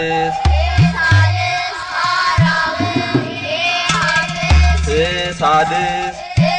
ሳድስ ሳድስ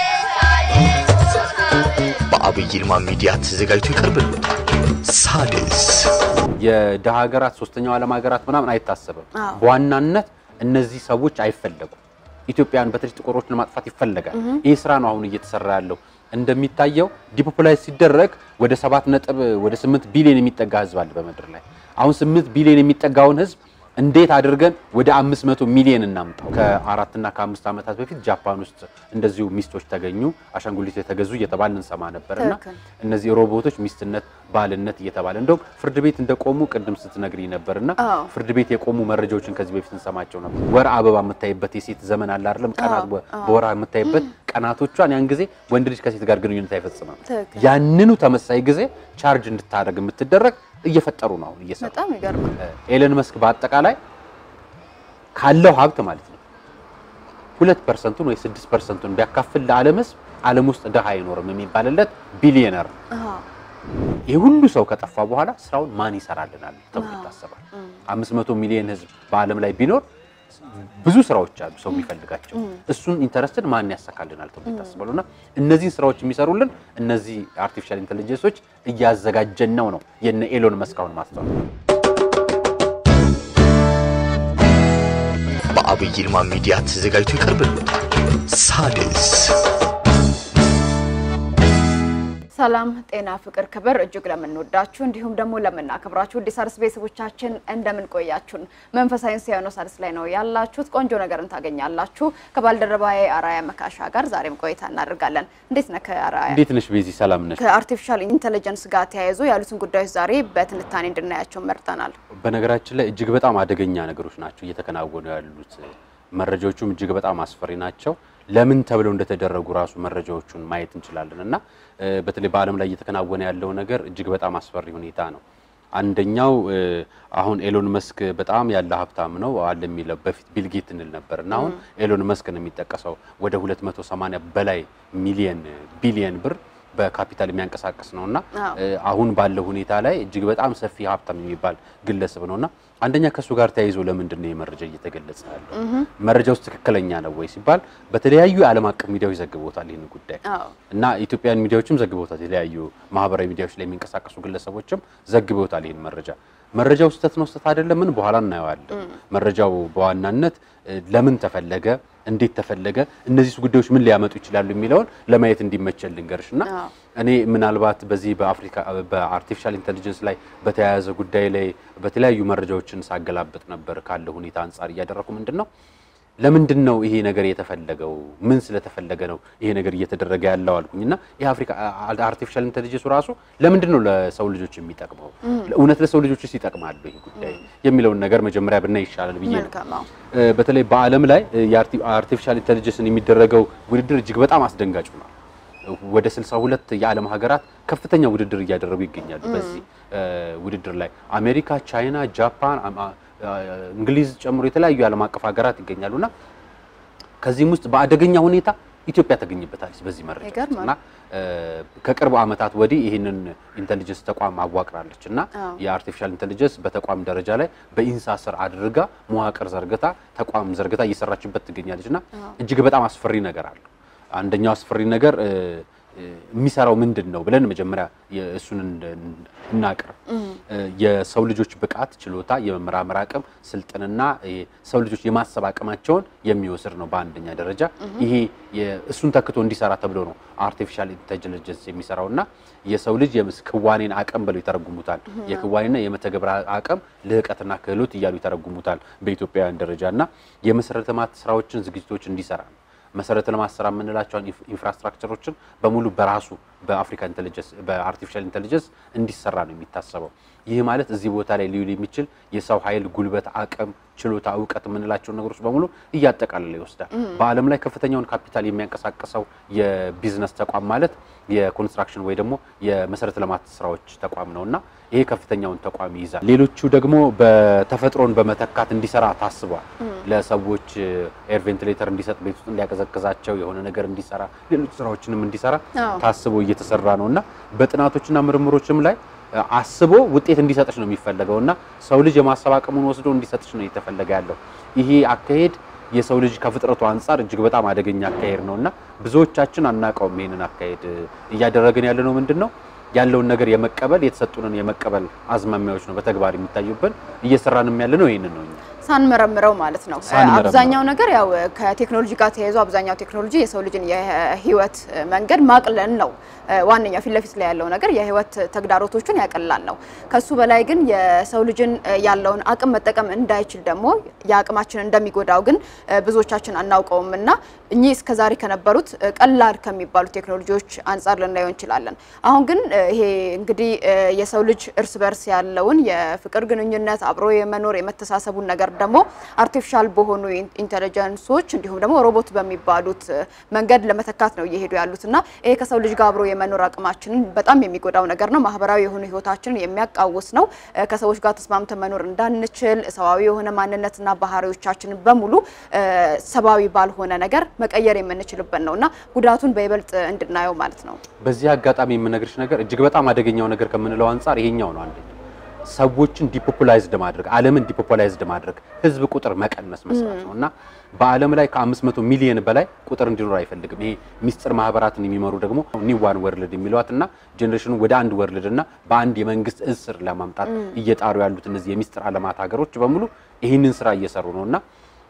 በአብይ ይልማ ሚዲያ ተዘጋጅቶ ይቀርብልዎታል። ሳድስ የደሃ ሀገራት ሶስተኛው ዓለም ሀገራት ምናምን አይታሰብም። አዎ። በዋናነት እነዚህ ሰዎች አይፈለጉም። ኢትዮጵያን በተለይ ጥቁሮችን ለማጥፋት ይፈለጋል። ይህ ስራ ነው አሁን እየተሰራ ያለው። እንደሚታየው ዲፖፑላይዝ ሲደረግ ወደ ሰባት ነጥብ ወደ ስምንት ቢሊዮን የሚጠጋ ህዝብ አለ በምድር ላይ። አሁን ስምንት ቢሊዮን የሚጠጋውን ህዝብ እንዴት አድርገን ወደ አምስት መቶ ሚሊዮን እናምጣው? ከአራትና ከአምስት ዓመታት በፊት ጃፓን ውስጥ እንደዚሁ ሚስቶች ተገኙ፣ አሻንጉሊት የተገዙ እየተባለ እንሰማ ነበርና ትክክል። እነዚህ ሮቦቶች ሚስትነት፣ ባልነት እየተባለ እንደውም ፍርድ ቤት እንደቆሙ ቅድም ስትነግሪኝ ነበርና አዎ። ፍርድ ቤት የቆሙ መረጃዎችን ከዚህ በፊት እንሰማቸው ነበር። ወር አበባ የምታይበት የሴት ዘመን አለ አይደለም? ቀናት አዎ፣ በ- አዎ። በወር የምታይበት ቀናቶቿን ያን ጊዜ ወንድ ልጅ ከሴት ጋር ግንኙነት አይፈጽምም። ትክክል። ያንኑ ተመሳይ ጊዜ ቻርጅ እንድታደርግ የምትደረግ እየፈጠሩ ነው አሁን እየሰሩ በጣም ይገርማል። ኤለን መስክ በአጠቃላይ ካለው ሀብት ማለት ነው ሁለት ፐርሰንቱን ወይ ስድስት ፐርሰንቱን ቢያካፍል ለዓለም ሕዝብ ዓለም ውስጥ ድሃ አይኖርም የሚባልለት ቢሊየነር ነው። አዎ። ይህ ሁሉ ሰው ከጠፋ በኋላ ስራውን ማን ይሰራልናል ተብሎ አዎ። ይታሰባል። አምስት መቶ ሚሊዮን ሕዝብ በዓለም ላይ ቢኖር ብዙ ስራዎች አሉ ሰው የሚፈልጋቸው እሱን ኢንተረስትን ማን ያሳካልናል ተብሎ ይታሰባሉ። እና እነዚህን ስራዎች የሚሰሩልን እነዚህ አርቲፊሻል ኢንቴሊጀንሶች እያዘጋጀን ነው ነው የነ ኤሎን መስክ አሁን ማስተዋል በአብይ ይልማ ሚዲያ ተዘጋጅቶ ይቀርብልዎታል። ሳድስ ሰላም ጤና ፍቅር ክብር እጅግ ለምንወዳችሁ እንዲሁም ደግሞ ለምናከብራችሁ ውድ ሣድስ ቤተሰቦቻችን እንደምን ቆያችሁን? መንፈሳዊ ሳይሆን ሣድስ ላይ ነው ያላችሁት። ቆንጆ ነገርን ታገኛላችሁ። ከባልደረባዬ አራያ መካሻ ጋር ዛሬም ቆይታ እናደርጋለን። እንዴት ነህ አራያ? እንዴት ነሽ ቤዚ? ሰላም ነሽ? ከአርቲፊሻል ኢንተለጀንስ ጋር ተያይዞ ያሉትን ጉዳዮች ዛሬ በትንታኔ እንድናያቸው መርጠናል። በነገራችን ላይ እጅግ በጣም አደገኛ ነገሮች ናቸው እየተከናወኑ ያሉት። መረጃዎቹም እጅግ በጣም አስፈሪ ናቸው። ለምን ተብለው እንደተደረጉ ራሱ መረጃዎቹን ማየት እንችላለን እና እ፣ በተለይ በዓለም ላይ እየተከናወነ ያለው ነገር እጅግ በጣም አስፈሪ ሁኔታ ነው። አንደኛው እ፣ አሁን ኤሎን መስክ በጣም ያለ ሀብታም ነው አለ የሚለው በፊት ቢል ጌት እንል ነበር እና አሁን ኤሎን መስክ ነው የሚጠቀሰው ወደ 280 በላይ ሚሊየን ቢሊየን ብር በካፒታል የሚያንቀሳቅስ ነው እና አዎ። እ፣ አሁን ባለው ሁኔታ ላይ እጅግ በጣም ሰፊ ሀብታም የሚባል ግለሰብ ነውና አንደኛ ከእሱ ጋር ተያይዞ ለምንድን ነው የመረጃ እየተገለጸ ያለው? መረጃ ውስጥ ትክክለኛ ነው ወይ ሲባል በተለያዩ የዓለም አቀፍ ሚዲያዎች ዘግቦታል ይህን ጉዳይ አዎ እና ኢትዮጵያን ሚዲያዎችም ዘግበውታል። የተለያዩ ማህበራዊ ሚዲያዎች ላይ የሚንቀሳቀሱ ግለሰቦችም ዘግበውታል ይህን መረጃ። መረጃው ስህተት ነው ስህተት አይደለም ምን በኋላ እናየዋለን። መረጃው በዋናነት እ፣ ለምን ተፈለገ፣ እንዴት ተፈለገ፣ እነዚህ ጉዳዮች ምን ሊያመጡ ይችላሉ የሚለውን ለማየት እንዲመቸል ልንገርሽ እና አዎ። እኔ ምናልባት በዚህ በአፍሪካ በአርቲፊሻል ኢንተሊጀንስ ላይ በተያያዘ ጉዳይ ላይ በተለያዩ መረጃዎችን ሳገላብጥ ነበር ካለ ሁኔታ አንጻር እያደረኩ ምንድን ነው ለምንድን ነው ይሄ ነገር የተፈለገው? ምን ስለተፈለገ ነው ይሄ ነገር እየተደረገ ያለው አልኩኝ እና ይህ አፍሪካ አርቲፊሻል ኢንተሊጀንሱ ራሱ ለምንድን ነው ለሰው ልጆች የሚጠቅመው? እውነት ለሰው ልጆችስ ይጠቅማሉ ይህ ጉዳይ የሚለውን ነገር መጀመሪያ ብናይ ይሻላል ብዬ ነው። መልካም አዎ። እ፣ በተለይ በዓለም ላይ እ፣ የአርቲፊሻል ኢንተሊጀንስን የሚደረገው ውድድር እጅግ በጣም አስደንጋጭ ነው። ወደ 62 የዓለም ሀገራት ከፍተኛ ውድድር እያደረጉ ይገኛሉ። በዚህ እ፣ ውድድር ላይ አሜሪካ፣ ቻይና፣ ጃፓን፣ አማ- እ፣ እንግሊዝ ጨምሮ የተለያዩ የዓለም አቀፍ ሀገራት ይገኛሉና ከዚህም ውስጥ በአደገኛ ሁኔታ ኢትዮጵያ ተገኝበታለች በዚህ መረጃ ውስጥ ይገርማል። እና እ፣ ከቅርብ ዓመታት ወዲህ ይህንን ኢንተሊጀንስ ተቋም አዋቅራለች እና አዎ። የአርቲፊሻል ኢንተሊጀንስ በተቋም ደረጃ ላይ በኢንሳ ስር አድርጋ መዋቅር ዘርግታ ተቋም ዘርግታ እየሰራችበት ትገኛለች እና እጅግ በጣም አስፈሪ ነገር አለው። አንደኛው አስፈሪ ነገር እ፣ እ፣ የሚሰራው ምንድን ነው ብለን መጀመሪያ የ- እሱን እንደ- እናቅርብ። እ፣ የሰው ልጆች ብቃት፣ ችሎታ፣ የመመራመር አቅም፣ ስልጥንና ሰው ልጆች የማሰብ አቅማቸውን የሚወስድ ነው በአንደኛ ደረጃ። ይሄ የ- እሱን ተክቶ እንዲሰራ ተብሎ ነው አርቲፊሻል ኢንተሊጀንስ የሚሰራው እና የሰው ልጅ የምስ- ክዋኔን አቅም ብለው ይተረጉሙታል። የክዋኔና የመተግበር አቅም ልህቀትና ክህሎት እያሉ ይተረጉሙታል በኢትዮጵያውያን ደረጃ እና የመሰረተ ልማት ስራዎችን ዝግጅቶች እንዲሰራ ነው። መሰረተ ልማት ስራ የምንላቸውን ኢንፍ- ኢንፍራስትራክቸሮችን በሙሉ በራሱ በአፍሪካ ኢንተሊጀንስ በአርቲፊሻል ኢንተሊጀንስ እንዲሰራ ነው የሚታሰበው። ይህ ማለት እዚህ ቦታ ላይ ሊውል የሚችል የሰው ኃይል፣ ጉልበት፣ አቅም፣ ችሎታ፣ እውቀት የምንላቸውን ነገሮች በሙሉ እያጠቃለለ ይወስዳል። በዓለም ላይ ከፍተኛውን ካፒታል የሚያንቀሳቅሰው የቢዝነስ ተቋም ማለት የኮንስትራክሽን ወይ ደግሞ የመሰረተ ልማት ስራዎች ተቋም ነው እና ይሄ ከፍተኛውን ተቋም ይይዛል። ሌሎቹ ደግሞ በተፈጥሮን በመተካት እንዲሰራ ታስቧል። ለሰዎች ኤር ቬንቲሌተር እንዲሰጥ ቤት ውስጥ እንዲያቀዘቅዛቸው የሆነ ነገር እንዲሰራ ሌሎች ስራዎችንም እንዲሰራ አዎ። ታስቦ እየተሰራ ነው እና በጥናቶችና ምርምሮችም ላይ አስቦ ውጤት እንዲሰጥሽ ነው የሚፈለገው እና ሰው ልጅ የማሰብ አቅሙን ወስዶ እንዲሰጥሽ ነው እየተፈለገ ያለው። ይሄ አካሄድ የሰው ልጅ ከፍጥረቱ አንጻር እጅግ በጣም አደገኛ አካሄድ ነው እና ብዙዎቻችን አናውቀውም። ይሄንን አካሄድ እያደረግን ያለ ነው ምንድን ነው ያለውን ነገር የመቀበል የተሰጡንን የመቀበል አዝማሚያዎች ነው በተግባር የሚታዩብን። እየሰራንም ያለ ነው ይሄንን ነው እኛ ሳንመረምረው ማለት ነው። ሳንመረምረው። አብዛኛው ነገር ያው ከቴክኖሎጂ ጋር ተያይዞ አብዛኛው ቴክኖሎጂ የሰው ልጅን የህይወት መንገድ ማቅለል ነው። ዋነኛው ፊት ለፊት ላይ ያለው ነገር የህይወት ተግዳሮቶቹን ያቀላል ነው። ከሱ በላይ ግን የሰው ልጅን ያለውን አቅም መጠቀም እንዳይችል ደግሞ የአቅማችን እንደሚጎዳው ግን ብዙዎቻችን አናውቀውም እና እኚህ እስከዛሬ ከነበሩት ቀላል ከሚባሉ ቴክኖሎጂዎች አንጻር ልናየው እንችላለን። አሁን ግን ይሄ እንግዲህ የሰው ልጅ እርስ በርስ ያለውን የፍቅር ግንኙነት አብሮ የመኖር የመተሳሰቡን ነገር ደግሞ አርቲፊሻል በሆኑ ኢንቴሊጀንሶች እንዲሁም ደግሞ ሮቦት በሚባሉት መንገድ ለመተካት ነው እየሄዱ ያሉት እና ይሄ ከሰው ልጅ ጋር አብሮ የመኖር አቅማችንን በጣም የሚጎዳው ነገር ነው። ማህበራዊ የሆኑ ህይወታችንን የሚያቃውስ ነው። ከሰዎች ጋር ተስማምተን መኖር እንዳንችል ሰዋዊ የሆነ ማንነትና ባህሪዎቻችንን በሙሉ ሰብአዊ ባልሆነ ነገር መቀየር የምንችልበት ነው እና ጉዳቱን በይበልጥ እንድናየው ማለት ነው። በዚህ አጋጣሚ የምነግርሽ ነገር እጅግ በጣም አደገኛው ነገር ከምንለው አንጻር ይሄኛው ነው። አንደኛው ሰዎችን ዲፖፑላይዝድ ማድረግ፣ ዓለምን ዲፖፑላይዝድ ማድረግ፣ ህዝብ ቁጥር መቀነስ መስራት ነው እና በዓለም ላይ ከ500 ሚሊዮን በላይ ቁጥር እንዲኖር አይፈልግም። ይሄ ሚስጥር ማህበራትን የሚመሩ ደግሞ ኒው ዋን ወርልድ የሚሏት እና ጄኔሬሽኑ ወደ አንድ ወርልድ እና በአንድ የመንግስት እዝ ስር ለማምጣት እየጣሩ ያሉት እነዚህ የሚስጥር ዓለማት ሀገሮች በሙሉ ይህንን ስራ እየሰሩ ነው እና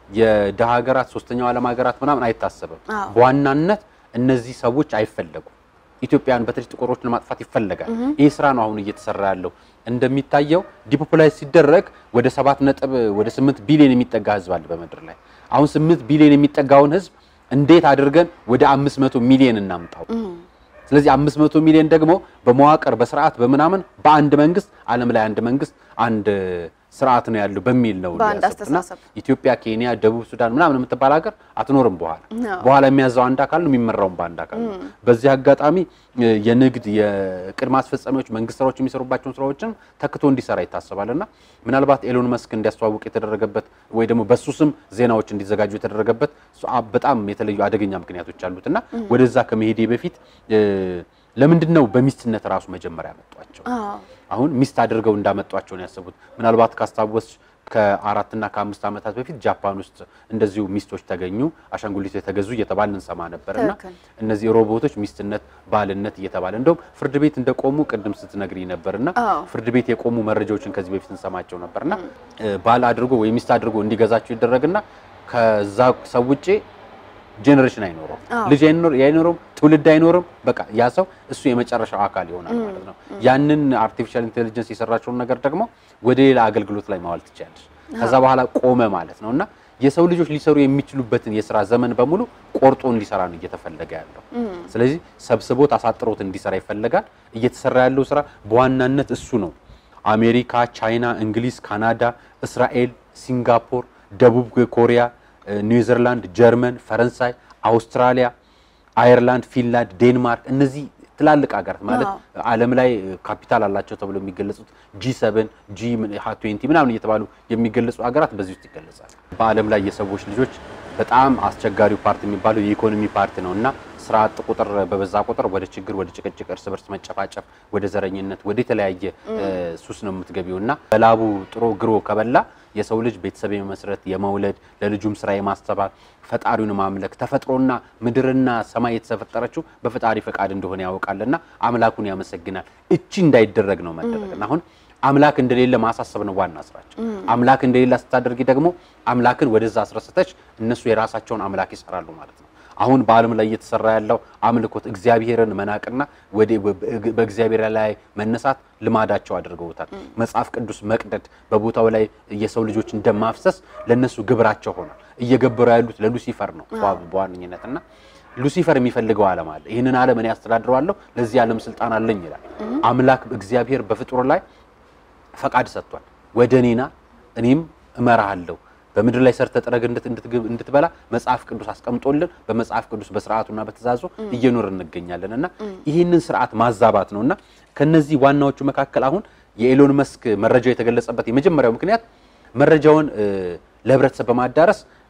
የደሃ ሀገራት ሶስተኛው ዓለም ሀገራት ምናምን አይታሰብም። በዋናነት እነዚህ ሰዎች አይፈለጉም። ኢትዮጵያን በተለይ ጥቁሮችን ለማጥፋት ይፈለጋል። ይህ ስራ ነው አሁን እየተሰራ ያለው። እንደሚታየው ዲፖፑላይዝ ሲደረግ ወደ ሰባት ነጥብ ወደ ስምንት ቢሊዮን የሚጠጋ ህዝብ አለ በምድር ላይ። አሁን ስምንት ቢሊዮን የሚጠጋውን ህዝብ እንዴት አድርገን ወደ አምስት መቶ ሚሊዮን እናምጣው? ስለዚህ አምስት መቶ ሚሊዮን ደግሞ በመዋቅር በስርዓት በምናምን በአንድ መንግስት ዓለም ላይ አንድ መንግስት አንድ ስርዓት ነው ያለው በሚል ነው በአንድ ያሰብኩትና አስተሳሰብ። ኢትዮጵያ፣ ኬንያ፣ ደቡብ ሱዳን ምናምን የምትባል ሀገር አትኖርም። በኋላ በኋላ የሚያዘው አንድ አካል ነው፣ የሚመራውም በአንድ አካል ነው። በዚህ አጋጣሚ እ የንግድ የቅድመ አስፈጻሚዎች መንግስት ስራዎች የሚሰሩባቸውን ስራዎችን ተክቶ እንዲሰራ ይታሰባልና ምናልባት ኤሎን መስክ እንዲያስተዋውቅ የተደረገበት ወይ ደግሞ በሱ ስም ዜናዎች እንዲዘጋጁ የተደረገበት እሱ አ- በጣም የተለዩ አደገኛ ምክንያቶች አሉትና ወደዛ ከመሄዴ በፊት እ ለምንድን ነው በሚስትነት ራሱ መጀመሪያ ያመጧቸው? አሁን ሚስት አድርገው እንዳመጧቸው ነው ያሰቡት። ምናልባት ካስታወስሽ ከአራትና ከአምስት ዓመታት በፊት ጃፓን ውስጥ እንደዚሁ ሚስቶች ተገኙ፣ አሻንጉሊቶች የተገዙ እየተባለ እንሰማ ነበርና ትክክል። እነዚህ ሮቦቶች ሚስትነት፣ ባልነት እየተባለ እንደውም ፍርድ ቤት እንደቆሙ ቅድም ስትነግሪ ነበርና አዎ። ፍርድ ቤት የቆሙ መረጃዎችን ከዚህ በፊት እንሰማቸው ነበርና እ ባል አድርጎ ወይ ሚስት አድርጎ እንዲገዛቸው ይደረግና ከዛ ሰው ውጪ ጄኔሬሽን አይኖረውም፣ አዎ። ልጅ አይኖር አይኖርም፣ ትውልድ አይኖርም። በቃ ያ ሰው እሱ የመጨረሻው አካል ይሆናል ማለት ነው። ያንን አርቲፊሻል ኢንቴሊጀንስ የሰራቸውን ነገር ደግሞ ወደ ሌላ አገልግሎት ላይ ማዋል ትችላለች። ከዛ በኋላ ቆመ ማለት ነው እና የሰው ልጆች ሊሰሩ የሚችሉበትን የስራ ዘመን በሙሉ ቆርጦ እንዲሰራ ነው እየተፈለገ ያለው። ስለዚህ ሰብስቦት አሳጥሮት እንዲሰራ ይፈለጋል። እየተሰራ ያለው ስራ በዋናነት እሱ ነው። አሜሪካ፣ ቻይና፣ እንግሊዝ፣ ካናዳ፣ እስራኤል፣ ሲንጋፖር፣ ደቡብ ኮሪያ፣ ኒውዚርላንድ፣ ጀርመን፣ ፈረንሳይ፣ አውስትራሊያ፣ አየርላንድ፣ ፊንላንድ፣ ዴንማርክ እነዚህ ትላልቅ ሀገራት ማለት ዓለም ላይ ካፒታል አላቸው ተብሎ የሚገለጹት ጂ ሰቨን ጂ ትዌንቲ ምናምን እየተባሉ የሚገለጹ ሀገራት በዚህ ውስጥ ይገለጻል። በዓለም ላይ የሰዎች ልጆች በጣም አስቸጋሪው ፓርቲ የሚባለው የኢኮኖሚ ፓርቲ ነው እና ስራ አጥ ቁጥር በበዛ ቁጥር ወደ ችግር፣ ወደ ጭቅጭቅ፣ እርስ በርስ መጨፋጨፍ፣ ወደ ዘረኝነት፣ ወደ የተለያየ እ ሱስ ነው የምትገቢው እና በላቡ ጥሮ ግሮ ከበላ የሰው ልጅ ቤተሰብ የመመስረት የመውለድ ለልጁም ስራ የማስተባል ፈጣሪውን ማምለክ ተፈጥሮና ምድርና ሰማይ የተፈጠረችው በፈጣሪ ፈቃድ እንደሆነ ያውቃልና አምላኩን ያመሰግናል። እቺ እንዳይደረግ ነው መደረግና አሁን አምላክ እንደሌለ ማሳሰብ ነው ዋና ስራቸው። አምላክ እንደሌለ ስታደርጊ ደግሞ አምላክን ወደዛ አስረስተች እነሱ የራሳቸውን አምላክ ይሰራሉ ማለት ነው። አሁን በዓለም ላይ እየተሰራ ያለው አምልኮት እግዚአብሔርን መናቅና ወደ በእግዚአብሔር ላይ መነሳት ልማዳቸው አድርገውታል። መጽሐፍ ቅዱስ መቅደድ፣ በቦታው ላይ የሰው ልጆች እንደማፍሰስ ለነሱ ግብራቸው ሆኗል። እየገበሩ ያሉት ለሉሲፈር ነው በዋነኝነት እና ሉሲፈር የሚፈልገው ዓለም አለ። ይህንን ዓለም እኔ አስተዳድረዋለሁ፣ ለዚህ ዓለም ስልጣን አለኝ ይላል። አምላክ እግዚአብሔር በፍጡር ላይ ፈቃድ ሰጥቷል። ወደ እኔና እኔም እመራሃለሁ በምድር ላይ ሰርተ ጥረግ እንድትበላ መጽሐፍ ቅዱስ አስቀምጦልን በመጽሐፍ ቅዱስ በስርዓቱና በትእዛዙ እየኖር እንገኛለን እና ይህንን ስርዓት ማዛባት ነው እና ከነዚህ ዋናዎቹ መካከል አሁን የኤሎን መስክ መረጃው የተገለጸበት የመጀመሪያው ምክንያት መረጃውን ለህብረተሰብ በማዳረስ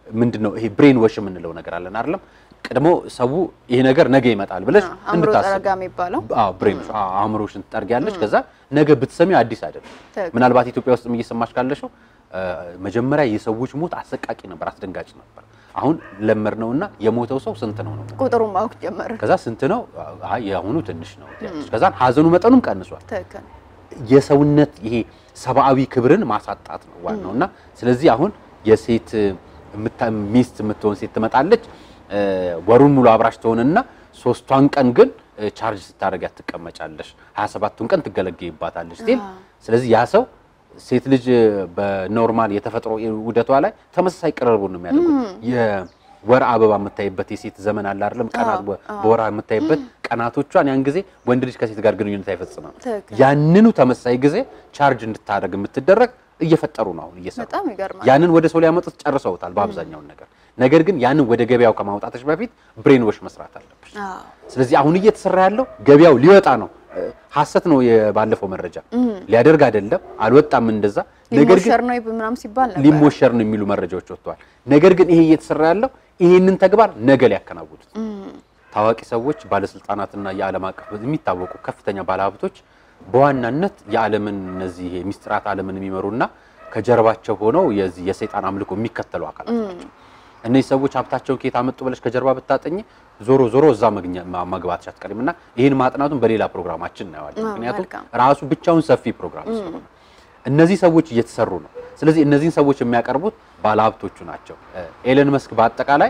ምንድን ነው ይሄ ብሬን ወሽ የምንለው ነገር አለን አይደለም? ቀድሞ ሰው ይሄ ነገር ነገ ይመጣል ብለሽ አእምሮ እንድታስብ ጠረጋ የሚባለው አዎ ብሬን ወሽ አዎ፣ አእምሮሽን ትጠርጊያለሽ። ከዛ ነገ ብትሰሚው አዲስ አይደለም። ትክክል። ምናልባት ኢትዮጵያ ውስጥም እየሰማሽ ካለሽው እ፣ መጀመሪያ የሰዎች ሞት አሰቃቂ ነበር፣ አስደንጋጭ ነበር። አሁን ለመድ ነውና የሞተው ሰው ስንት ነው ነው ቁጥሩን ማወቅ ጀመረ። ከዛ ስንት ነው አይ የአሁኑ ትንሽ ነው ትያለሽ። ከዛ ሀዘኑ መጠኑም ቀንሷል። ትክክል የሰውነት ይሄ ሰብአዊ ክብርን ማሳጣት ነው ዋናው እና ስለዚህ አሁን የሴት የምታ- ሚስት የምትሆን ሴት ትመጣለች እ፣ ወሩን ሙሉ አብራሽ ትሆንና ሶስቷን ቀን ግን እ፣ ቻርጅ ስታደርጊያት ትቀመጫለሽ፣ 27ቱን ቀን ትገለገይባታለሽ ሲል ስለዚህ ያ ሰው ሴት ልጅ በኖርማል የተፈጥሮ ውደቷ ላይ ተመሳሳይ ቅርርቡን ነው የሚያደርጉት። የወር አበባ የምታይበት የሴት ዘመን አለ አይደለም? ቀናት በ- በወር የምታይበት ቀናቶቿን ያን ጊዜ ወንድ ልጅ ከሴት ጋር ግንኙነት አይፈጽምም። ትክክል። ያንኑ ተመሳሳይ ጊዜ ቻርጅ እንድታደርግ የምትደረግ እየፈጠሩ ነው አሁን እየሰሩ በጣም ይገርማል። ያንን ወደ ሰው ሊያመጡት ጨርሰውታል በአብዛኛውን ነገር። ነገር ግን ያንን ወደ ገበያው ከማውጣትሽ በፊት ብሬን ወሽ መስራት አለብሽ። አዎ ስለዚህ አሁን እየተሰራ ያለው ገበያው ሊወጣ ነው። እ፣ ሐሰት ነው የባለፈው መረጃ ሊያደርግ አይደለም አልወጣም እንደዛ። ነገር ግን ሊሞሸር ነው ምናምን ሲባል ነበር። ሊሞሸር ነው የሚሉ መረጃዎች ወጥተዋል። ነገር ግን ይሄ እየተሰራ ያለው ይሄንን ተግባር ነገ ሊያከናውኑት ታዋቂ ሰዎች፣ ባለስልጣናትና የዓለም አቀፍ የሚታወቁ ከፍተኛ ባለሀብቶች በዋናነት የዓለምን እነዚህ ሚስጥራት ዓለምን የሚመሩና ከጀርባቸው ሆነው የዚህ የሰይጣን አምልኮ የሚከተሉ አካላት ናቸው። እነዚህ ሰዎች ሀብታቸውን ከየት አመጡ ብለሽ ከጀርባ ብታጠኝ ዞሮ ዞሮ እዛ መግኛ- ማ- መግባትሽ አትቀሪም እና ይህን ማጥናቱን በሌላ ፕሮግራማችን እናየዋለን። አዎ፣ ምክንያቱም መልካም። ራሱ ብቻውን ሰፊ ፕሮግራም ስለሆነ እነዚህ ሰዎች እየተሰሩ ነው። ስለዚህ እነዚህን ሰዎች የሚያቀርቡት ባለሀብቶቹ ናቸው። ኤለን መስክ በአጠቃላይ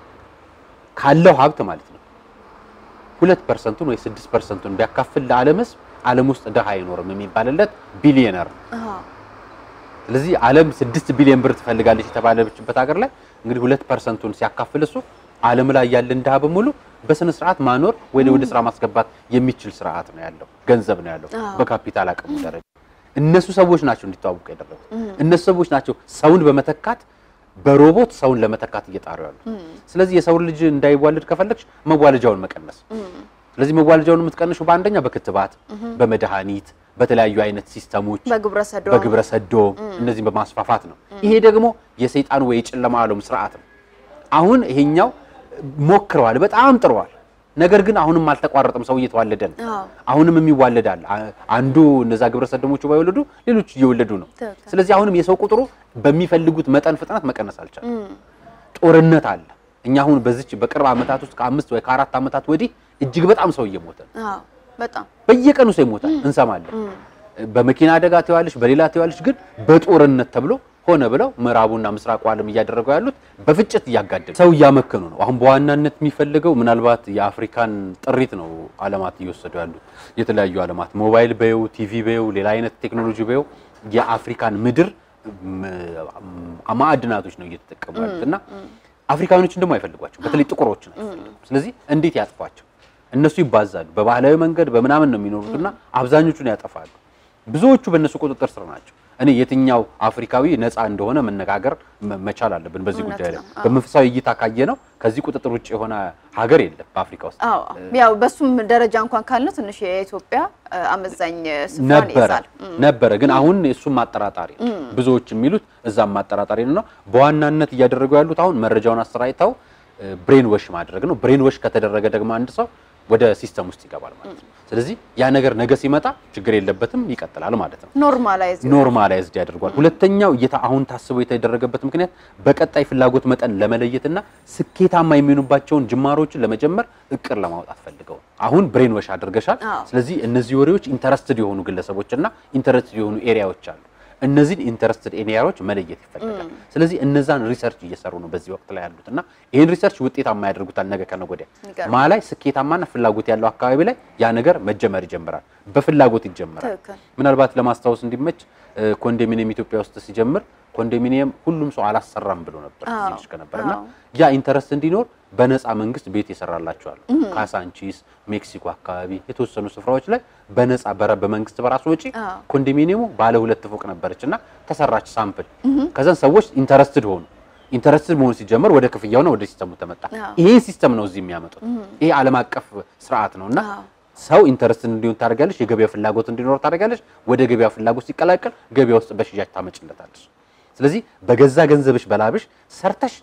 ካለው ሀብት ማለት ነው ሁለት ፐርሰንቱን ወይ ስድስት ፐርሰንቱን ቢያካፍል ለዓለም ሕዝብ ዓለም ውስጥ ድሃ አይኖርም የሚባልለት ቢሊየነር ነው። አዎ ስለዚህ ዓለም ስድስት ቢሊዮን ብር ትፈልጋለች የተባለችበት ሀገር ላይ እንግዲህ ሁለት ፐርሰንቱን ሲያካፍል እሱ ዓለም ላይ ያለን ድሃ በሙሉ በስነ ስርዓት ማኖር ወይ ወደ ስራ ማስገባት የሚችል ስርዓት ነው ያለው፣ ገንዘብ ነው ያለው አዎ። በካፒታል አቅሙ ደረጃ። እነሱ ሰዎች ናቸው እንዲተዋወቁ ያደረጉት። እነሱ ሰዎች ናቸው ሰውን በመተካት በሮቦት ሰውን ለመተካት እየጣሩ ያሉት። ስለዚህ የሰውን ልጅ እንዳይዋለድ ከፈለግሽ መዋለጃውን መቀነስ ስለዚህ መዋለጃውን የምትቀንሹ በአንደኛ በክትባት፣ በመድኃኒት፣ በተለያዩ አይነት ሲስተሞች በግብረ ሰዶም በግብረ ሰዶም እነዚህን በማስፋፋት ነው። ይሄ ደግሞ የሰይጣን ወይ የጨለማ ዓለም ስርዓት ነው። አሁን ይሄኛው ሞክረዋል፣ በጣም ጥረዋል። ነገር ግን አሁንም አልተቋረጠም። ሰው እየተዋለደ ነው። አዎ። አሁንም የሚዋለዳል። አ- አንዱ እነዛ ግብረ ሰዶሞቹ ባይወለዱ ሌሎች እየወለዱ ነው። ትክክል። ስለዚህ አሁንም የሰው ቁጥሩ በሚፈልጉት መጠን ፍጥነት መቀነስ አልቻለም። ጦርነት አለ። እኛ አሁን በዚች በቅርብ ዓመታት ውስጥ ከአምስት ወይ ከአራት ዓመታት ወዲህ እጅግ በጣም ሰው እየሞተ ነው። አዎ በጣም በየቀኑ ሰው ይሞታል እንሰማለን። በመኪና አደጋ ትዋለሽ፣ በሌላ ትዋለሽ። ግን በጦርነት ተብሎ ሆነ ብለው ምዕራቡና ምስራቁ ዓለም እያደረገው ያሉት በፍጭት እያጋደሉ ሰው እያመከኑ ነው። አሁን በዋናነት የሚፈልገው ምናልባት የአፍሪካን ጥሪት ነው ዓለማት እየወሰዱ ያሉት የተለያዩ ዓለማት ሞባይል በየው ቲቪ በየው ሌላ አይነት ቴክኖሎጂ በየው የአፍሪካን ምድር ም- ማዕድናቶች ነው እየተጠቀሙ ያሉት እና አፍሪካኖችን ደግሞ አይፈልጓቸው፣ በተለይ ጥቁሮችን አይፈልጉም። ስለዚህ እንዴት ያጥፏቸው? እነሱ ይባዛሉ። በባህላዊ መንገድ በምናምን ነው የሚኖሩትና አብዛኞቹን ያጠፋሉ። ብዙዎቹ በእነሱ ቁጥጥር ስር ናቸው። እኔ የትኛው አፍሪካዊ ነፃ እንደሆነ መነጋገር መ- መቻል አለብን በዚህ እውነት ጉዳይ ላይ። ነው። አዎ። በመንፈሳዊ እይታ ካየ ነው ከዚህ ቁጥጥር ውጭ የሆነ ሀገር የለም በአፍሪካ ውስጥ። አዎ ያው በሱም ደረጃ እንኳን ካልነው ትንሽ የኢትዮጵያ እ፣ አመዛኝ ስፍራን ነበረ ይይዛል። ነበረ ግን አሁን እሱም ማጠራጣሪ ነው። ብዙዎች የሚሉት እዛም ማጠራጣሪ ነው። በዋናነት እያደረጉ ያሉት አሁን መረጃውን አሰራጭተው ብሬን ወሽ ማድረግ ነው። ብሬን ወሽ ከተደረገ ደግሞ አንድ ሰው ወደ ሲስተም ውስጥ ይገባል ማለት ነው። ስለዚህ ያ ነገር ነገ ሲመጣ ችግር የለበትም ይቀጥላል ማለት ነው። ኖርማላይዝ ኖርማላይዝድ ያደርጓል። ሁለተኛው እየታ አሁን ታስቦ የተደረገበት ምክንያት በቀጣይ ፍላጎት መጠን ለመለየትና ስኬታማ የሚሆኑባቸውን ጅማሮችን ለመጀመር እቅድ ለማውጣት ፈልገው ነው። አሁን ብሬን ወሽ አድርገሻል። አዎ። ስለዚህ እነዚህ ወሬዎች ኢንተረስትድ የሆኑ ግለሰቦችና ኢንተረስትድ የሆኑ ኤሪያዎች አሉ። እነዚህን ኢንተረስትድ ኤሪያዎች መለየት ይፈልጋል። ስለዚህ እነዛን ሪሰርች እየሰሩ ነው በዚህ ወቅት ላይ ያሉት እና ይህን ሪሰርች ውጤታማ ያደርጉታል ነገ ከነገ ወዲያ ይገርማል። ማ ላይ ስኬታማና ፍላጎት ያለው አካባቢ ላይ ያ ነገር መጀመር ይጀምራል። በፍላጎት ይጀምራል። ትክክል። ምናልባት ለማስታወስ እንዲመች እ፣ ኮንዶሚኒየም ኢትዮጵያ ውስጥ ሲጀምር ኮንዶሚኒየም ሁሉም ሰው አላሰራም ብሎ ነበር አዎ፣ ሲልሽ ከነበርና አዎ። ያ ኢንተረስት እንዲኖር በነፃ መንግስት ቤት የሰራላቸዋል። ካሳንቺስ፣ ሜክሲኮ አካባቢ የተወሰኑ ስፍራዎች ላይ በነፃ በረ በመንግስት በራሱ ወጪ አዎ። ኮንዶሚኒየሙ ባለ ሁለት ፎቅ ነበረች እና ተሰራች ሳምፕል። ከዛን ሰዎች ኢንተረስትድ ሆኑ። ኢንተረስትድ መሆን ሲጀመር ወደ ክፍያውና ወደ ሲስተሙ ተመጣ። አዎ። ይሄ ሲስተም ነው እዚህ የሚያመጡት። ይሄ ዓለም አቀፍ ስርዓት ነው እና አዎ። ሰው ኢንተረስት እንዲሆን ታደርጋለች። የገበያ ፍላጎት እንዲኖር ታደርጋለች። ወደ ገበያ ፍላጎት ሲቀላቀል ገበያ ውስጥ በሽያጭ ታመጭለታለች። ስለዚህ በገዛ ገንዘብሽ በላብሽ ሰርተሽ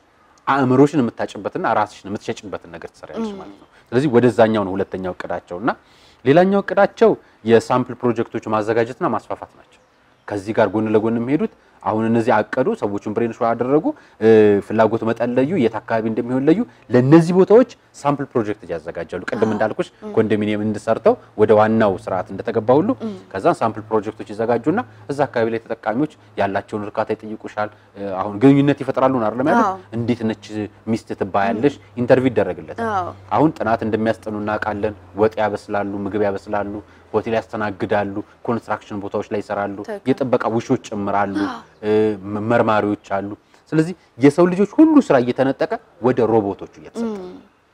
አእምሮሽን የምታጭበትና ራስሽን የምትሸጭበትን ነገር ትሰሪያለሽ ማለት ነው። ስለዚህ ወደዛኛው ነው ሁለተኛው እቅዳቸው እና ሌላኛው እቅዳቸው የሳምፕል ፕሮጀክቶች ማዘጋጀትና ማስፋፋት ናቸው። ከዚህ ጋር ጎን ለጎን የሚሄዱት አሁን እነዚህ አቀዱ፣ ሰዎቹን ብሬን ሾ አደረጉ፣ እ፣ ፍላጎት መጠን ለዩ፣ የት አካባቢ እንደሚሆን ለዩ። ለነዚህ ቦታዎች ሳምፕል ፕሮጀክት ያዘጋጃሉ። ቅድም እንዳልኩሽ ኮንዶሚኒየም እንድሰርተው ወደ ዋናው ስርዓት እንደተገባ ሁሉ ከዛን ሳምፕል ፕሮጀክቶች ይዘጋጁና እዛ አካባቢ ላይ ተጠቃሚዎች ያላቸውን እርካታ ይጠይቁሻል። እ፣ አሁን ግንኙነት ይፈጥራሉ ነው አይደለም ያሉት። አዎ። እንዴት ነች ሚስት ትባያለሽ፣ ኢንተርቪው ይደረግለታል። አዎ። አሁን ጥናት እንደሚያስጠኑ እናውቃለን። ወጥ ያበስላሉ፣ ምግብ ያበስላሉ፣ ሆቴል ያስተናግዳሉ፣ ኮንስትራክሽን ቦታዎች ላይ ይሰራሉ፣ ትክክል። የጥበቃ ውሾች ጭምራሉ፣ እ፣ መ- መርማሪዎች አሉ። ስለዚህ የሰው ልጆች ሁሉ ስራ እየተነጠቀ ወደ ሮቦቶቹ እየተሰጠ ነው።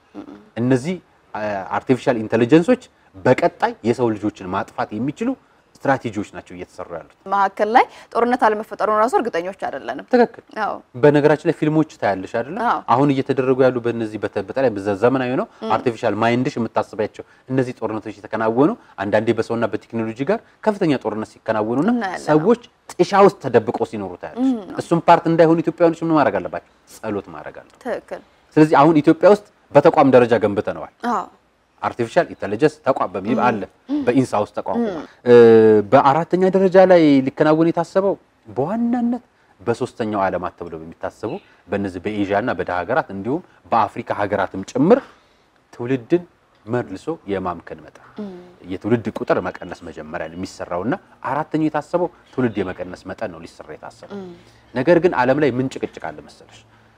እነዚህ አርቲፊሻል ኢንቴሊጀንሶች በቀጣይ የሰው ልጆችን ማጥፋት የሚችሉ ስትራቴጂዎች ናቸው እየተሰሩ ያሉት። መካከል ላይ ጦርነት አለመፈጠሩን ራሱ እርግጠኞች አይደለንም። ትክክል። አዎ በነገራችን ላይ ፊልሞች ታያለሽ አይደለ? አዎ። አሁን እየተደረጉ ያሉ በእነዚህ በተ- በተለይ በዘ- ዘመናዊ ነው አርቲፊሻል ማይንድሽ የምታስባቸው እነዚህ ጦርነቶች የተከናወኑ አንዳንዴ በሰውና በቴክኖሎጂ ጋር ከፍተኛ ጦርነት ሲከናወኑና እናያለን። ሰዎች ጥሻ ውስጥ ተደብቀው ሲኖሩ ታያለሽ። እሱም ፓርት እንዳይሆኑ ኢትዮጵያውያኖች ምን ማድረግ አለባቸው? ጸሎት ማድረግ አለ። ትክክል። ስለዚህ አሁን ኢትዮጵያ ውስጥ በተቋም ደረጃ ገንብተነዋል። አዎ አርቲፊሻል ኢንተለጀንስ ተቋም በሚል አለ በኢንሳ ውስጥ ተቋቁሟል። በአራተኛ ደረጃ ላይ ሊከናወን የታሰበው በዋናነት በሶስተኛው ዓለማት ተብለው በሚታሰቡ በእነዚህ በኤዥያ እና በደሃ ሀገራት እንዲሁም በአፍሪካ ሀገራትም ጭምር ትውልድን መልሶ የማምከን መጠን የትውልድ ቁጥር መቀነስ መጀመሪያ ነው የሚሰራውና አራተኛው የታሰበው ትውልድ የመቀነስ መጠን ነው ሊሰራ የታሰበው። ነገር ግን ዓለም ላይ ምን ጭቅጭቅ አለ መሰለሽ?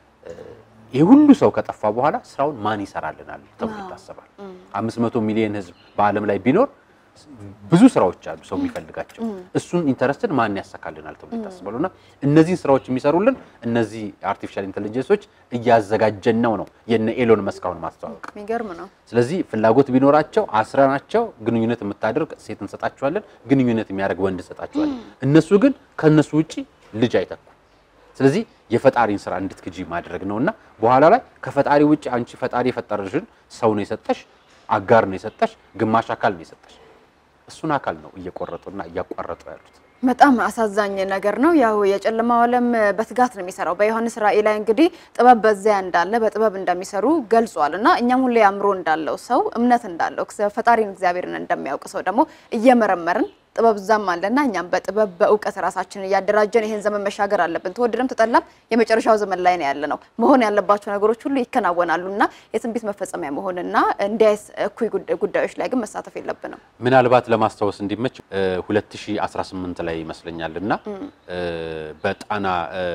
ይህ ሁሉ ሰው ከጠፋ በኋላ ስራውን ማን ይሰራልናል ተብሎ ይታሰባል። አምስት መቶ ሚሊዮን ህዝብ በዓለም ላይ ቢኖር ብዙ ስራዎች አሉ ሰው የሚፈልጋቸው እሱን ኢንተረስትን ማን ያሳካልናል ተብሎ ይታሰባሉ። እና እነዚህን ስራዎች የሚሰሩልን እነዚህ አርቲፊሻል ኢንቴሊጀንሶች እያዘጋጀን ነው ነው የነ ኤሎን መስካውን ማስተዋወቅ። የሚገርም ነው። ስለዚህ ፍላጎት ቢኖራቸው አስረናቸው ግንኙነት የምታደርግ ሴት እንሰጣቸዋለን፣ ግንኙነት የሚያደርግ ወንድ እንሰጣቸዋለን። እነሱ ግን ከእነሱ ውጪ ልጅ አይተኩም። ስለዚህ የፈጣሪን ስራ እንድትክጂ ማድረግ ነውና በኋላ ላይ ከፈጣሪ ውጭ አንቺ ፈጣሪ የፈጠረሽን ሰው ነው የሰጠሽ፣ አጋር ነው የሰጠሽ፣ ግማሽ አካል ነው የሰጠሽ። እሱን አካል ነው እየቆረጡና እያቋረጡ ያሉት። በጣም አሳዛኝ ነገር ነው። ያው የጨለማው ዓለም በትጋት ነው የሚሰራው። በዮሐንስ ራእይ ላይ እንግዲህ ጥበብ በዚያ እንዳለ በጥበብ እንደሚሰሩ ገልጿል እና እኛም ሁሌ አእምሮ እንዳለው ሰው እምነት እንዳለው ፈጣሪን እግዚአብሔርን እንደሚያውቅ ሰው ደግሞ እየመረመርን ጥበብ እዛም አለና እኛም በጥበብ በእውቀት ራሳችንን እያደራጀን ይሄን ዘመን መሻገር አለብን። ተወደደም ተጠላም የመጨረሻው ዘመን ላይ ነው ያለ ነው። መሆን ያለባቸው ነገሮች ሁሉ ይከናወናሉ እና የትንቢት መፈጸሚያ መሆንና እንዲያስ እኩይ ጉዳዮች ላይ ግን መሳተፍ የለብንም። ምናልባት ለማስታወስ እንዲመች 2018 ላይ ይመስለኛል እና በጣና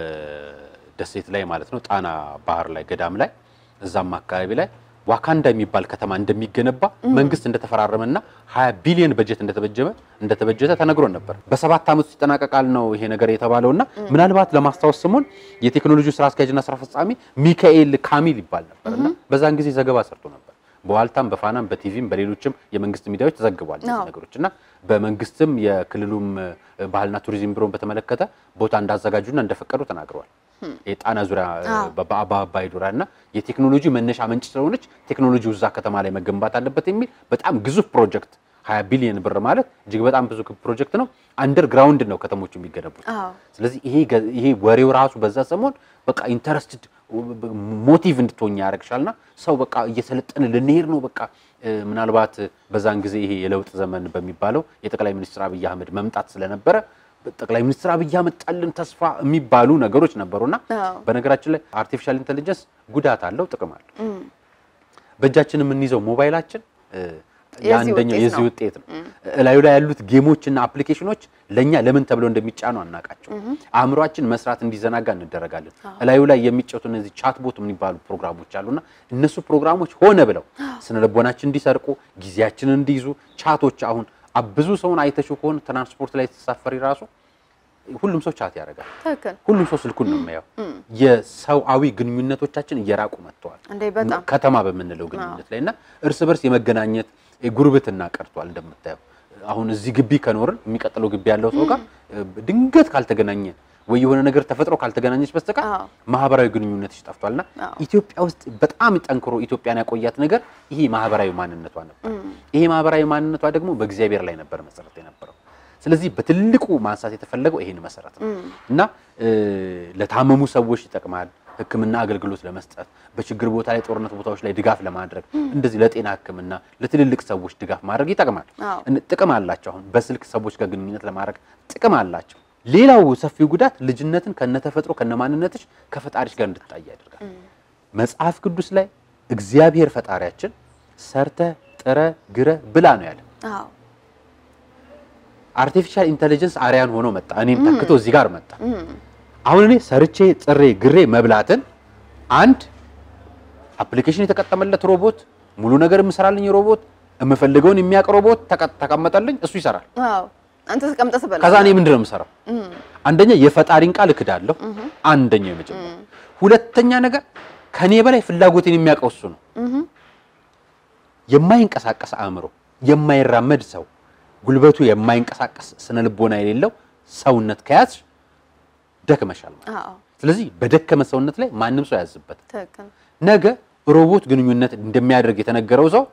ደሴት ላይ ማለት ነው ጣና ባህር ላይ ገዳም ላይ እዛም አካባቢ ላይ ዋካንዳ የሚባል ከተማ እንደሚገነባ መንግስት እንደተፈራረመና 20 ቢሊዮን በጀት እንደተበጀመ እንደተበጀተ ተነግሮን ነበር። በሰባት ዓመት ውስጥ ይጠናቀቃል ነው ይሄ ነገር የተባለውና ምናልባት ለማስታወስ ስሙን የቴክኖሎጂ ስራ አስኪያጅና ስራ ፈጻሚ ሚካኤል ካሚል ይባል ነበርና በዛን ጊዜ ዘገባ ሰርቶ ነበር። በዋልታም በፋናም በቲቪም በሌሎችም የመንግስት ሚዲያዎች ተዘግቧል እነዚህ ነገሮች እና በመንግስትም የክልሉም ባህልና ቱሪዝም ቢሮን በተመለከተ ቦታ እንዳዘጋጁና እንደፈቀዱ ተናግረዋል። የጣና ዙሪያ በአባይ ዱራ እና የቴክኖሎጂ መነሻ ምንጭ ስለሆነች ቴክኖሎጂው እዛ ከተማ ላይ መገንባት አለበት የሚል በጣም ግዙፍ ፕሮጀክት 20 ቢሊዮን ብር ማለት እጅግ በጣም ብዙ ፕሮጀክት ነው። አንደርግራውንድ ነው ከተሞቹ የሚገነቡት። ስለዚህ ይሄ ይሄ ወሬው ራሱ በዛ ሰሞን በቃ ኢንተረስትድ ሞቲቭ እንድትሆኝ ያደርግሻልና ሰው በቃ እየሰለጠን ልንሄድ ነው በቃ ምናልባት በዛን ጊዜ ይሄ የለውጥ ዘመን በሚባለው የጠቅላይ ሚኒስትር አብይ አህመድ መምጣት ስለነበረ ጠቅላይ ሚኒስትር አብይ አመጣልን ተስፋ የሚባሉ ነገሮች ነበሩና በነገራችን ላይ አርቲፊሻል ኢንቴሊጀንስ ጉዳት አለው፣ ጥቅም አለው። በእጃችን የምንይዘው ሞባይላችን የአንደኛው የዚህ ውጤት ነው። እላዩ ላይ ያሉት ጌሞች እና አፕሊኬሽኖች ለእኛ ለምን ተብለው እንደሚጫኑ አናውቃቸው። አእምሯችን መስራት እንዲዘናጋ እንደረጋለን። እላዩ ላይ የሚጫወቱ እነዚህ ቻትቦት የሚባሉ ፕሮግራሞች አሉና እነሱ ፕሮግራሞች ሆነ ብለው ስነልቦናችን እንዲሰርቁ፣ ጊዜያችንን እንዲይዙ ቻቶች አሁን ብዙ ሰውን አይተሽው ከሆነ ትራንስፖርት ላይ ተሳፈሪ ራሱ ሁሉም ሰው ቻት ያደርጋል። ሁሉም ሰው ስልኩን ነው የሚያየው። የሰውአዊ ግንኙነቶቻችን እየራቁ መጥተዋል። ከተማ በምንለው ግንኙነት ላይ እና እርስ በርስ የመገናኘት ጉርብትና ቀርቷል። እንደምታየው አሁን እዚህ ግቢ ከኖርን የሚቀጥለው ግቢ ያለው ሰው ጋር ድንገት ካልተገናኘን ወይ የሆነ ነገር ተፈጥሮ ካልተገናኘች በስተቀር ማህበራዊ ግንኙነትሽ ጠፍቷልና ኢትዮጵያ ውስጥ በጣም ጠንክሮ ኢትዮጵያን ያቆያት ነገር ይሄ ማህበራዊ ማንነቷ ነበር። ይሄ ማህበራዊ ማንነቷ ደግሞ በእግዚአብሔር ላይ ነበር መሰረት የነበረው። ስለዚህ በትልቁ ማንሳት የተፈለገው ይሄን መሰረት ነው እና ለታመሙ ሰዎች ይጠቅማል፣ ሕክምና አገልግሎት ለመስጠት በችግር ቦታ ላይ ጦርነት ቦታዎች ላይ ድጋፍ ለማድረግ እንደዚህ ለጤና ሕክምና ለትልልቅ ሰዎች ድጋፍ ማድረግ ይጠቅማል። አዎ። እን- ጥቅም አላቸው። አሁን በስልክ ሰዎች ጋር ግንኙነት ለማድረግ ጥቅም አላቸው። ሌላው ሰፊው ጉዳት ልጅነትን ከነተፈጥሮ ከነማንነትሽ ከፈጣሪሽ ጋር እንድትጣይ ያደርጋል። መጽሐፍ ቅዱስ ላይ እግዚአብሔር ፈጣሪያችን ሰርተ ጥረ ግረ ብላ ነው ያለ። አዎ አርቲፊሻል ኢንተለጀንስ አርያን ሆኖ መጣ። እኔም ተክቶ እዚህ ጋር መጣ። አሁን እኔ ሰርቼ ጥሬ ግሬ መብላትን አንድ አፕሊኬሽን የተቀጠመለት ሮቦት ሙሉ ነገር የምሰራልኝ ሮቦት የምፈልገውን የሚያውቅ ሮቦት ተቀ- ተቀመጠልኝ እሱ ይሰራል። አዎ አንተ ተቀምጠህ ትበላለህ። ከዛ እኔ ምንድን ነው የምሰራው? አንደኛ የፈጣሪን ቃል እክዳለሁ። አንደኛው የመጀመሪያ። ሁለተኛ ነገር ከኔ በላይ ፍላጎቴን የሚያውቀው እሱ ነው። የማይንቀሳቀስ አእምሮ፣ የማይራመድ ሰው፣ ጉልበቱ የማይንቀሳቀስ ስነ ልቦና የሌለው ሰውነት ከያዝሽ ደክመሻል ማለት ነው። አዎ ስለዚህ በደከመ ሰውነት ላይ ማንም ሰው ያዝበት። ትክክል። ነገ ሮቦት ግንኙነት እንደሚያደርግ የተነገረው ሰው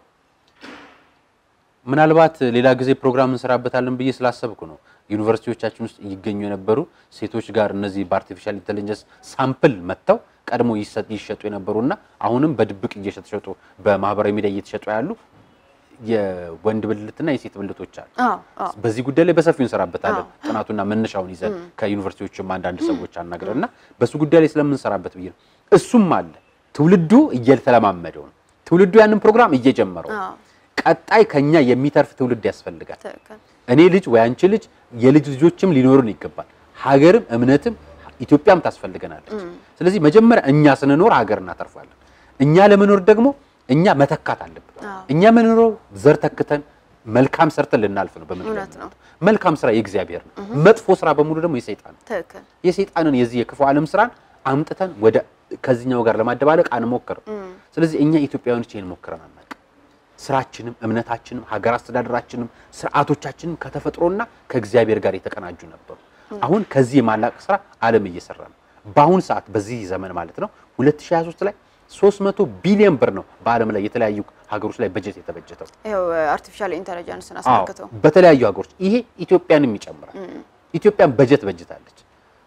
ምናልባት ሌላ ጊዜ ፕሮግራም እንሰራበታለን ብዬ ስላሰብኩ ነው። ዩኒቨርሲቲዎቻችን ውስጥ ይገኙ የነበሩ ሴቶች ጋር እነዚህ በአርቲፊሻል ኢንቴሊጀንስ ሳምፕል መጥተው ቀድሞ ይሰጥ- ይሸጡ የነበሩና አሁንም በድብቅ እየተሸጡ በማህበራዊ ሚዲያ እየተሸጡ ያሉ የወንድ ብልትና የሴት ብልቶች አሉ። አዎ አዎ በዚህ ጉዳይ ላይ በሰፊው እንሰራበታለን። ጥናቱና መነሻውን ይዘን ከዩኒቨርሲቲዎችም አንዳንድ ሰዎች አናግረን እና በሱ ጉዳይ ላይ ስለምንሰራበት ብዬ ነው። እሱም አለ ትውልዱ እየተለማመደው ነው። ትውልዱ ያንን ፕሮግራም እየጀመረው ነው። አዎ ቀጣይ ከኛ የሚተርፍ ትውልድ ያስፈልጋል። ትክክል። እኔ ልጅ ወይ አንቺ ልጅ የልጅ ልጆችም ሊኖሩን ይገባል። ሀገርም እምነትም ኢትዮጵያም ታስፈልገናለች። ስለዚህ መጀመሪያ እኛ ስንኖር ሀገር እናተርፋለን። እኛ ለመኖር ደግሞ እኛ መተካት አለብን። አዎ። እኛ የምንኖረው ዘር ተክተን መልካም ሰርተን ልናልፍ ነው። በምድር ላይ እውነት ነው። የምንኖረው። መልካም ስራ የእግዚአብሔር ነው። መጥፎ ስራ በሙሉ ደግሞ የሰይጣን ነው። ትክክል። የሰይጣንን የዚህ የክፉ ዓለም ስራን አምጥተን ወደ ከዚህኛው ጋር ለማደባለቅ አንሞክርም። ስለዚህ እኛ ኢትዮጵያውያኖች ይሄን ሞክረን አናውቅም። ስራችንም እምነታችንም ሀገር አስተዳደራችንም ስርዓቶቻችንም ከተፈጥሮና ከእግዚአብሔር ጋር የተቀናጁ ነበሩ። አሁን ከዚህ የማላቅ ስራ ዓለም እየሰራ ነው። በአሁን ሰዓት በዚህ ዘመን ማለት ነው 2023 ላይ 300 ቢሊዮን ብር ነው በዓለም ላይ የተለያዩ ሀገሮች ላይ በጀት የተበጀተው። ይኸው አርቲፊሻል ኢንተለጀንስን አዎ አስመልክቶ በተለያዩ ሀገሮች ይሄ ኢትዮጵያንም ይጨምራል። ኢትዮጵያን በጀት በጅታለች።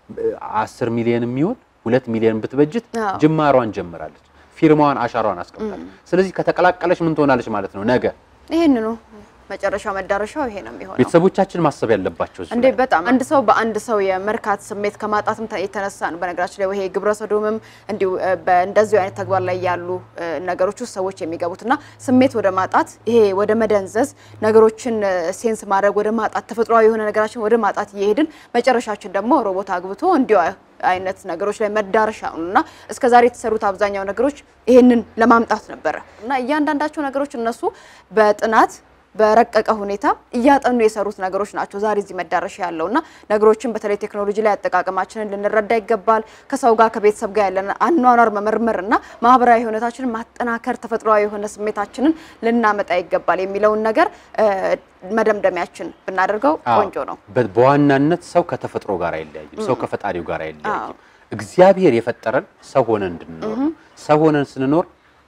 አስር ሚሊዮን የሚሆን ሁለት ሚሊዮን ብትበጅት አዎ። ጅማሯን ጀምራለች። ፊርማዋን አሻሯን አስቀምጣለች። ስለዚህ ከተቀላቀለች ምን ትሆናለች ማለት ነው? ነገ ይህንኑ መጨረሻው መዳረሻው ይሄ ነው የሚሆነው። ቤተሰቦቻችን ማሰብ ያለባቸው እዚህ እንዴ ላይ ነው። በጣም አንድ ሰው በአንድ ሰው የመርካት ስሜት ከማጣትም ተ- የተነሳ ነው። በነገራችን ላይ ይሄ ግብረ ሰዶምም እንዲሁ እ፣ በእንደዚሁ አይነት ተግባር ላይ ያሉ እ፣ ነገሮች ውስጥ ሰዎች የሚገቡትና ስሜት ወደ ማጣት ይሄ ወደ መደንዘዝ ነገሮችን እ፣ ሴንስ ማድረግ ወደ ማጣት ተፈጥሯዊ የሆነ ነገራችን ወደ ማጣት እየሄድን መጨረሻችን ደግሞ ሮቦት አግብቶ እንዲሁ አይነት ነገሮች ላይ መዳረሻ ነው እና እስከ ዛሬ የተሰሩት አብዛኛው ነገሮች ይህንን ለማምጣት ነበረ እና እያንዳንዳቸው ነገሮች እነሱ በጥናት በረቀቀ ሁኔታ እያጠኑ የሰሩት ነገሮች ናቸው ዛሬ እዚህ መዳረሻ ያለው እና ነገሮችን በተለይ ቴክኖሎጂ ላይ አጠቃቀማችንን ልንረዳ ይገባል። ከሰው ጋር ከቤተሰብ ጋር ያለን አኗኗር መመርመር እና ማህበራዊ ህይወታችንን ማጠናከር፣ ተፈጥሯዊ የሆነ ስሜታችንን ልናመጣ ይገባል የሚለውን ነገር እ፣ መደምደሚያችን ብናደርገው ቆንጆ ነው። በ- በዋናነት ሰው ከተፈጥሮ ጋር አይለያይም። ሰው ከፈጣሪው ጋር አዎ። አይለያይም። እግዚአብሔር የፈጠረን ሰው ሆነን እንድንኖር ነው። ሰው ሆነን ስንኖር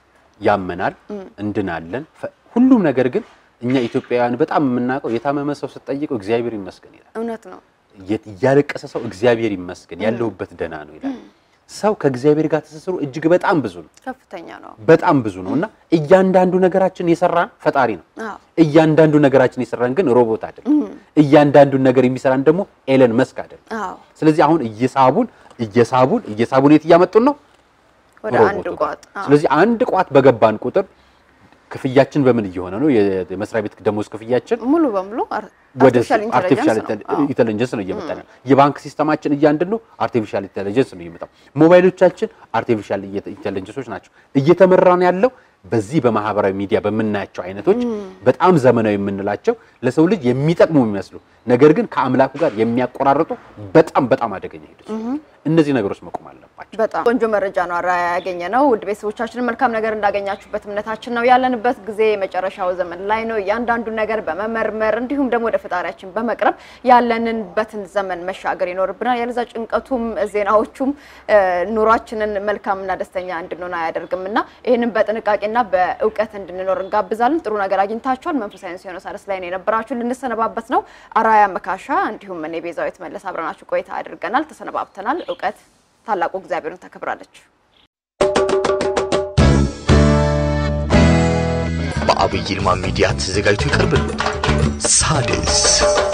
ያመናል፣ እንድናለን። ፈ- ሁሉም ነገር ግን እኛ ኢትዮጵያውያን በጣም የምናውቀው የታመመ ሰው ስትጠይቀው እግዚአብሔር ይመስገን ይላል። እውነት ነው። የ- ያለቀሰ ሰው እግዚአብሔር ይመስገን ያለሁበት ደህና ነው ይላል። ሰው ከእግዚአብሔር ጋር ትስስሩ እጅግ በጣም ብዙ ነው፣ ከፍተኛ ነው። በጣም ብዙ ነው እና እያንዳንዱ ነገራችን የሰራን ፈጣሪ ነው። አዎ እያንዳንዱ ነገራችን የሰራን ግን ሮቦት አይደለም። እያንዳንዱን ነገር የሚሰራን ደግሞ ኤለን መስክ አይደለም። አዎ ስለዚህ አሁን እየሳቡን እየሳቡን እየሳቡን የት እያመጡን ነው? ወደ ሮቦቱ አንድ ጋር። ቋጥ አዎ። ስለዚህ አንድ ቋት በገባን ቁጥር ክፍያችን በምን እየሆነ ነው? የ- የመስሪያ ቤት ደሞዝ ክፍያችን ሙሉ በሙሉ አር- ወደ አርቲፊሻል አርቲፊሻል ኢንተለጀንስ ነው። አዎ። ኢንተለጀንስ ነው እየመጣ ነው። የባንክ ሲስተማችን እያንዳንዱ አርቲፊሻል ኢንተለጀንስ ነው እየመጣው። ሞባይሎቻችን አርቲፊሻል ኢንተለጀንሶች ናቸው። እየተመራን ያለው በዚህ በማህበራዊ ሚዲያ በምናያቸው አይነቶች በጣም ዘመናዊ የምንላቸው ለሰው ልጅ የሚጠቅሙ የሚመስሉ ነገር ግን ከአምላኩ ጋር የሚያቆራርጡ በጣም በጣም አደገኛ ሂደቶች ናቸው። እነዚህ ነገሮች መቆም አለባቸው። በጣም ቆንጆ መረጃ ነው አርአያ ያገኘ ነው። ውድ ቤተሰቦቻችንን መልካም ነገር እንዳገኛችሁበት እምነታችን ነው። ያለንበት ጊዜ የመጨረሻው ዘመን ላይ ነው። እያንዳንዱን ነገር በመመርመር እንዲሁም ደግሞ ወደ ፈጣሪያችን በመቅረብ ያለንበትን ዘመን መሻገር ይኖርብናል። ያለዛ ጭንቀቱም ዜናዎቹም እ፣ ኑሯችንን መልካምና ደስተኛ እንድንሆን አያደርግም እና ይህንን በጥንቃቄና በእውቀት እንድንኖር እንጋብዛለን። ጥሩ ነገር አግኝታችኋል። መንፈሳዊ ሲሆነ ሳረስ ላይ ነው የነበራችሁ። ልንሰነባበት ነው። አርአያ መካሻ እንዲሁም እኔ ቤዛዊት መለስ አብረናችሁ ቆይታ አድርገናል። ተሰነባብተናል። እውቀት ታላቁ እግዚአብሔርን ታከብራለች። በአብይ ይልማ ሚዲያ ተዘጋጅቶ ይቀርብልዎታል። ሣድስ